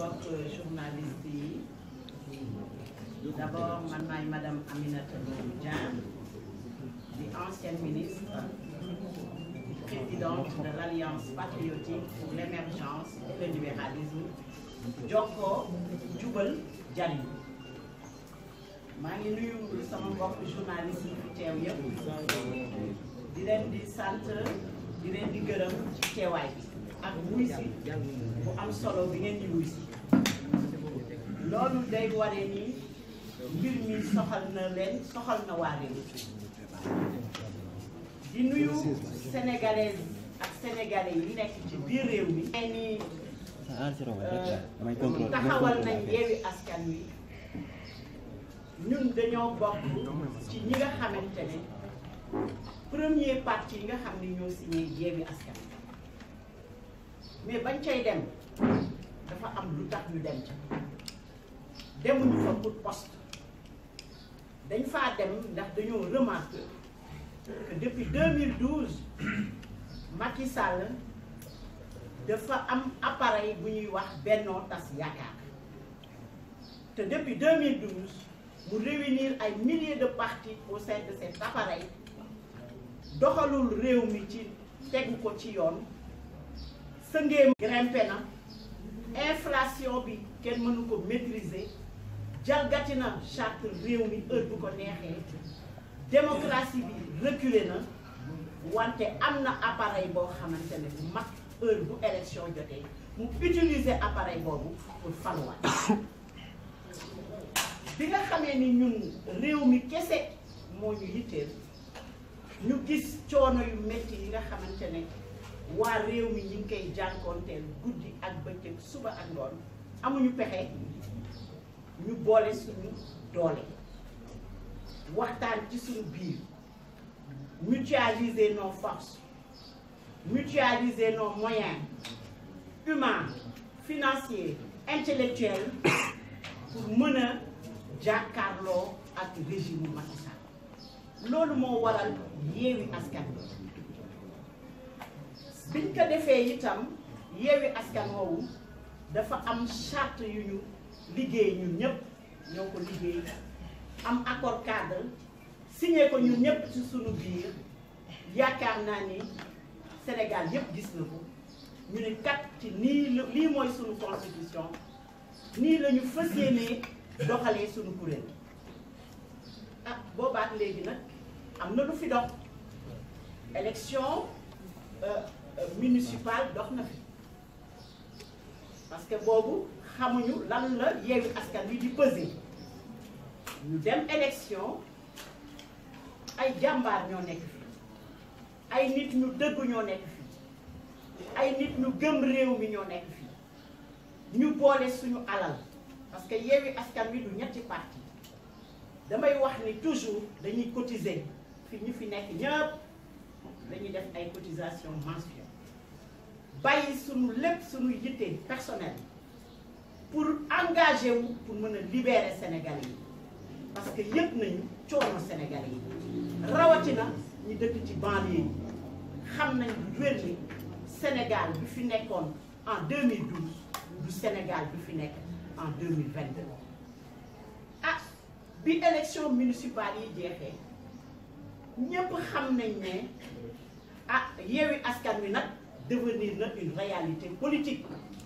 mbokk journaliste yi d'abord man maay madame Aminata Ndoye Dieng di ancienne ministre présidente de l'Alliance patriotique pour l'émergence et le libéralisme Jokko Jubal Jariñ maa ngi nuyu sama mbokk journaliste yi fi teew yëpp di leen di sant di leen di gërëm ci teewaay bi ak wuy si bu am solo bi ngeen di wuy si loolu day wane ni mbir mi soxal na leen soxal na waa réew di nuyu sénégalaises ak sénégalais yi nekk ci biir réew mi ay ni taxawal nañ yeewi askan wi ñun dañoo bokk ci ñi nga xamante ne premier parti yi nga xam ne ñoo signé yeewi askan mais bañ cay dem dafa am lu tax ñu dem ca demuñu fa pour poste dañ faa dem ndax dañoo remarqué que depuis 2012 Macky Sall dafa am appareil bu ñuy wax Benno Tas Yaakaar te depuis 2012 mu réunir ay milliers de partis au sein de cet appareil doxalul réew mi ci tegu ko ci yoon sëngéem grimpé na inflation bi kenn mënu ko maîtriser jalgati na charte réew mi heure bu ko neexee démocratie bi reculé na wante am na appareil boo xamante ne bu mag heure bu élection jotee mu utiliser appareil boobu pour faluwaat bi nga xamee ni ñun réew mi kese moo ñu yitteel ñu gis coono yu métti yi nga xamante ne waa réew mi ñu ngi koy jànkoonteel guddi ak bëccëg suba ak ngoon amuñu pexe ñu boole suñu doole waxtaan ci suñu biir mutualiser nos forces mutualiser nos moyens humains financiers intellectuels pour mën a jàkkaarloo ak régime Macky Sall loolu moo waral yeewi askan bi biñ ko defee itam yeewi askan woowu dafa am charte yu ñu liggéey ñun ñëpp ñoo ko liggéey am accord cadre signé ko ñun ñëpp ci suñu biir yaakaar naa ni Sénégal yëpp gis na ko ñu ne kat ci nii la lii mooy suñu constitution nii la ñu fas yéenee doxalee suñu kuréel ah boobaat léegi nag am na lu fi dox élection municipale dox na fi parce que boobu xamuñu lan la yeewi askan wi di peser ñu dem élection ay jàmbaar ñoo nekk fi ay nit ñu dëgg ñoo nekk fi ay nit ñu gëm réew mi ñoo nekk fi ñu boole suñu alal parce que yeewi askan wi du ñetti parti damay wax ni toujours dañuy cotiser fi ñu fi nekk ñëpp dañuy def ay cotisation mensuelle bàyyi suñu lépp suñu yitte personnel pour engager wu pour mën a libérer Sénégalais yi parce que yëg nañu coono Sénégalais yi rawatina ñu dëkk ci banlieue yi xam nañ bu wér ni Sénégal bi fi nekkoon en 2012 du Sénégal bi fi nekk en 2022 ah bi élection municipale yi jeexee ñépp xam nañ ne ah Yewwi Askan Wi nag devenir na une réalité politique